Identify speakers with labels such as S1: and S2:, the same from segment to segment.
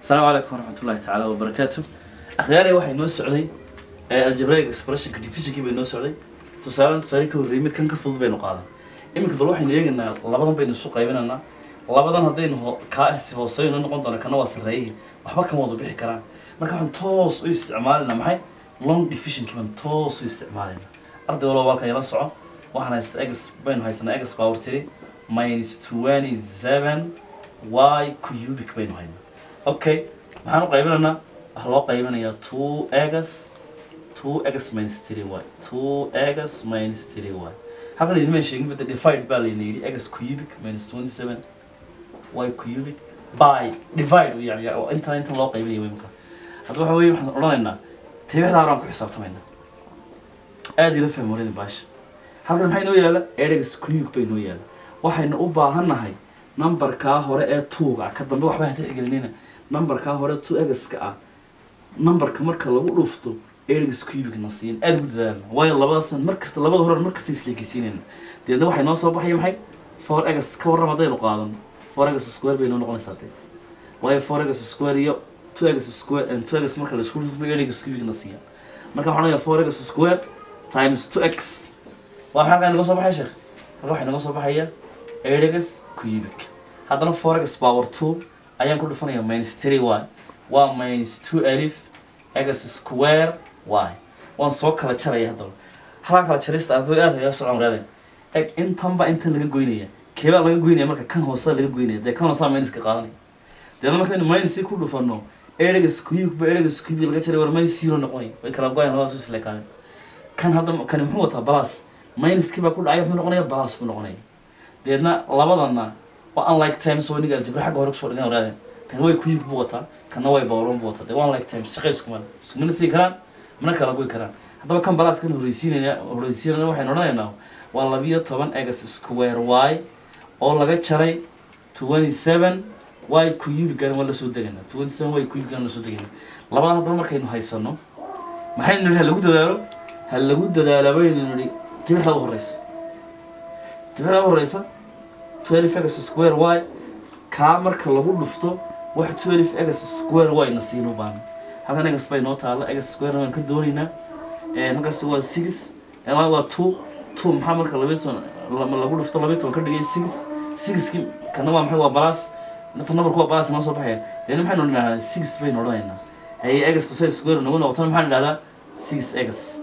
S1: asalaamu calaykum waraxmatullahi tacaala wabarakaatu akhyaarey waxay noo socday algebraic expressionka divisionkii bay noo socday tusaale tusaale ka horreeyay mid kan ka fudud baynu qaadan iminka bal waxaynu eegaynaa labadan baynu isu qaybinaynaa labadan haddaynu ho- kaasi hooseyno noqon doona kana waa sarreeyay waxba kama wada bixi karaan marka waxaan toos u isticmaalinaa maxay long divisionkii baan toos u isticmaalinaa arday walba walkan ila soco waxaan haysta egs baynu haysanaa egs power three minus twenty seven y cubic baynu haynaa okay maxaan u qaybinaynaa waxaa loo qaybinayaa two egas two egas minus three y two egas minus three y halkan idinma sheegin bada divide baa layna yidhi egas cubic minus twenty seven y cubic by divide yani yani intan intan loo qaybinaya imka hadda waxa weye waxaan odhanaynaa tibixda horaan ku xisaabtamaynaa aada ila fahmo waradin baasha halkan maxay noo yaala eregas cubic bay noo yaala waxaynu u baahannahay numberkaa hore ee tuuga ah ka dambe waxba ha tixgelinina numberkaa hore two egaska ah numberka marka lagu dhufto eregas cubic na siin aada ugu dadaalna waayo labadaasaan markasta labada hore markasta isleekeysiinayna deedna waxay noo soo baxaya maxay four egas ka warram haddaynu qaadan four egas square bay noo noqonaysaa dee waayo four egas square iyo two egas square and two egas marka la isku dhufto eregas cubic na siiya marka waxaan leeyahay four egas square times two x waa maxaa halkaa inaga soo baxaya sheekh halka waxaa inaga soo baxaya eregas cubic haddana four egas power two ayaan ku dhufanaya minus three y waa minus two alif egas square y waan soo kala jaraya haddaba halkaa kala jarista arday aad hayaa soo camraadeen eg intanba intan laga goynaya keebaa laga goynaya marka kan hoose laga goynaya dee kan hoosea minuska qaadanaya deedna markaynu minusi ku dhufano eregas cubic ba eregas cubic laga jaray war minus zero noqonay way kala goyaan labadaas isla kaane kan hadda kani muxuu wataa balas minuskii baa ku dhacay muxuu noqonaya balas buu noqonaya deedna labadana waa unlike times oo iniga aljabra xagga hore kusoo dhigan waraadeen kan way cubic buu wataa kana way bawron buu wataa dee waa unlike times shaqay isku male iskumana tigi karaan mana kala goy karaan haddaba kan balas kan horreysiinaya horreysiinayna waxaynu odhanaynaa waa labiyo toban egas square y oo laga jaray twenty seven y cubican waa lasoo degaynaa twenty seven y cubican lasoo degaynaa labada haddaba markaynu haysano maxaynu nidhi ha lagu dadaalo ha lagu dadaala baynu nidhi tibixda u horeysa tibixda u horeysa twelve egas square y kaa marka lagu dhufto wax twelve egas square y na siino baana halkan egas bay noo taalla egas square waan ka doonaynaa halkaas waa six ilaa waa two two maxaa marka labiyo toban lama lagu dhufto labiyo toban ka dhigay six sixki kana waa maxay waa balas dadka numberku waa balas noo soo baxaya deedna maxaynu idhahdaa six baynu odhanaynaa haye egas to say square nagu noqotana maxaan idhahdaa six egas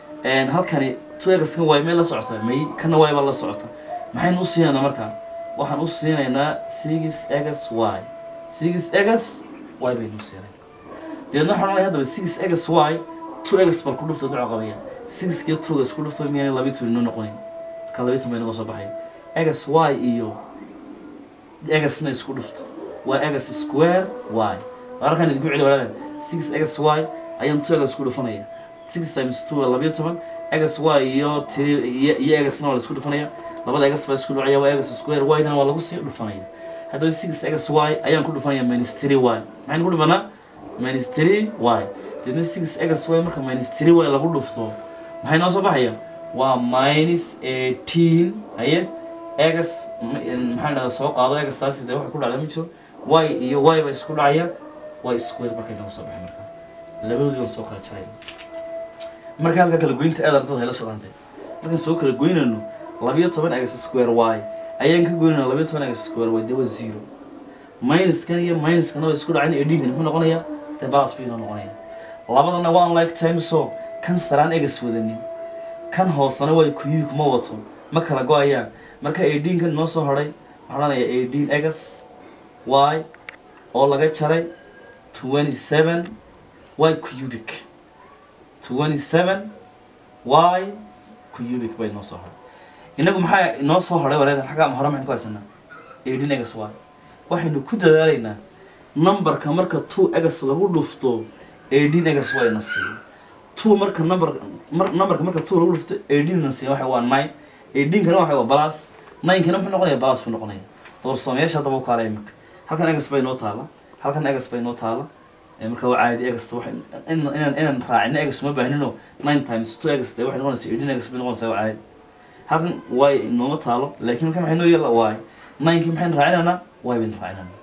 S1: halkani two egas kan waay meel la socota may kana waay baa la socota maxaynu u siinaynaa markaa waxaan u siinaynaa six egas y six egas y baynu u siinay deedna waxaan odhanaya haddaba six egas y two egas bal ku dhufta duco qabaya six iyo two isku dhufto miyaanay labiyo toban inoo noqonayn ka labiyo toban bay naga soo baxaya egas y iyo egasna isku dhufta waa egas square y halkan idinku celi walaadan six egas y ayaan two egas ku dhufanaya six times two waa labiyo toban egas y iyo three iyo iyo egasna waa la isku dhufanaya labada egas baa isku dhacaya waa egas square y dana waa lagu sii dhufanaya haddaba six egas y ayaan ku dhufanaya minus three y maxaynu ku dhufanaa minus three y deedna six egas y marka minus three y lagu dhufto maxay noo soo baxaya waa minus eighteen haye egas maxaan dhahdaa soo qaado egas taasi dee waxa ku dhacda ma jiro y iyo y ba isku dhacaya y square markay nooga soo baxay marka labadoodii baan soo kala jarayna marka halka kala goynta aad ardada hayla socdantay markaan soo kala goynayno labiyo toban egas square y ayaan ka goynayna labiyo toban egas square y dee waa zero minuskan iyo minuskana waa isku dhacayn edhinkani muxuu noqonayaa dee balas buu inoo noqonaya labadana waa unlike timeso kan saraan egas wadanin kan hoosena way kuyuuk ma wato ma kala go-ayaan marka eighteen-kan noo soo hodhay waxaan odhanayaa eighteen egas y oo laga jaray twenty seven y cubic twenty seven y cubic bay noo soo hodhay inagu maxaa inoo soo hodhay wareedan xagga hore maxaynu ku haysanaa eighteen egas y waxaynu ku dadaalaynaa numberka marka two egas lagu dhufto eighteen egas y na siiyo two marka number mar numberka marka two lagu dhufto eighteen na siiyo waxa waa nine eighteen kana waxa waa balas nine kana muxuu noqonaya balas buu noqonaya doorsoomayaasha haddaba u kaalaya marka halkan egas bay noo taala halkan egas bay noo taala marka waa caadi egasta wax inaan inaan raacino egas uma baahnino nine times two egas dee waxay noqonaysa eighteen egas bay noqonaysaa waa caadi halkan y nooma taalo laakiin halkan maxay noo yeela y ninekii maxaynu raacinaynaa y baynu raacinayna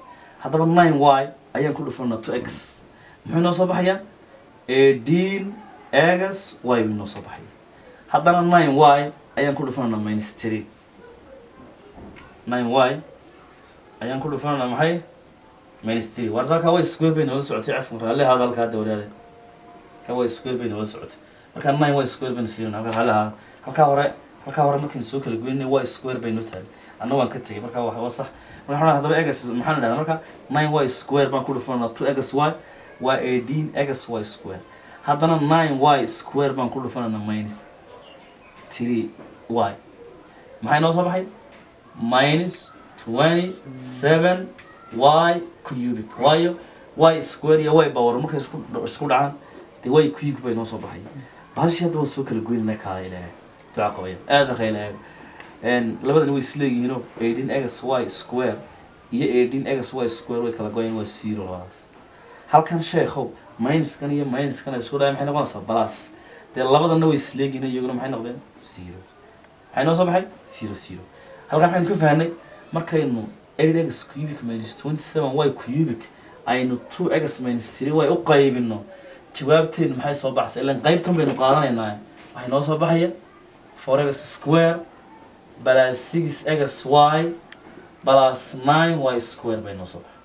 S1: haddaba nine y ayaan ku dhufanaa two x muxuu inoo soo baxayaa eighteen x y buu inoo soo baxaya haddana nine y ayaan ku dhufananaa minus three nine y ayaan ku dhufananaa maxay minus three war halkaa way square bay noola socotay cafan raalli ahaada halkaa hadda walaale halkaa way square bay noola socotay markaa nine y square baynu siinan halkaa raalli ahaada halkaa hore halkaa hore markaynu soo kala goynay y square baynu tahay anna waan ka tegay markaa waa waa sax marka waxaan haddaba egas maxaan idhahdaa marka nine y square baan ku dhufananaa two egas y waa eighteen egas y square haddana nine y square baan ku dhufananaa minus three y maxay noo soo baxay minus twenty seven y cubic waayo y square iyo y power markay isku isku dhacaan dee y cubic bay noo soo baxay bahashii hadda waan soo kala goynana kaala ilaahay duca qabaya aada ka ilaahay labadani way isleeyihiinoo eighteen x y square iyo eighteen x y square way kala goyeen waa zero labadaas halkan sheekhow minuskan iyo minuskan ay isku dhahay maxay noqonaysaa balas dee labadana way isleegihiin iyaguna maxay noqdeen zero maxay noo soo baxay zero zero halkan waxaynu ka fahnay markaynu eight x cubic minus twenty seven y cubic aynu two x minus three y u qaybino jawaabteenu maxay soo baxsay ilan qaybtan baynu qaadanaynaa waxay noo soo baxaya four x square plus six x y plus nine y square bay noo soo baxay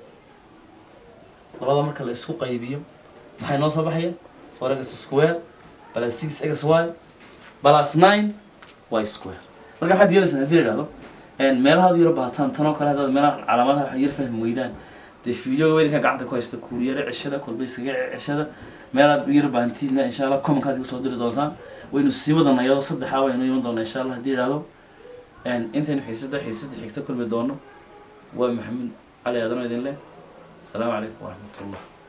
S1: labada marka la isku qaybiyo maxay noo soo baxaya four x square plus six x y plus nine y square marka waxaad yeelaysaa haddii la idhahdo meelahaad yaro baataan tan oo kale haddaad meelaha calaamadaha wax yar fahmi weydaan dee video weydinka gacanta ku haysta kuuliyare ceshada kolba iskaga ceshada meelaad yar baahantiina insha allah commenkaad iga soo diri doontaan waynu sii wadana iyadoo saddexaa waynu iman doonaa insha allah haddii idhahdo intaynu xiisada xiisada xigta kulmi doono waa maxamuud cali aadan oo idin leh asalaamu calaykum waraxmatullah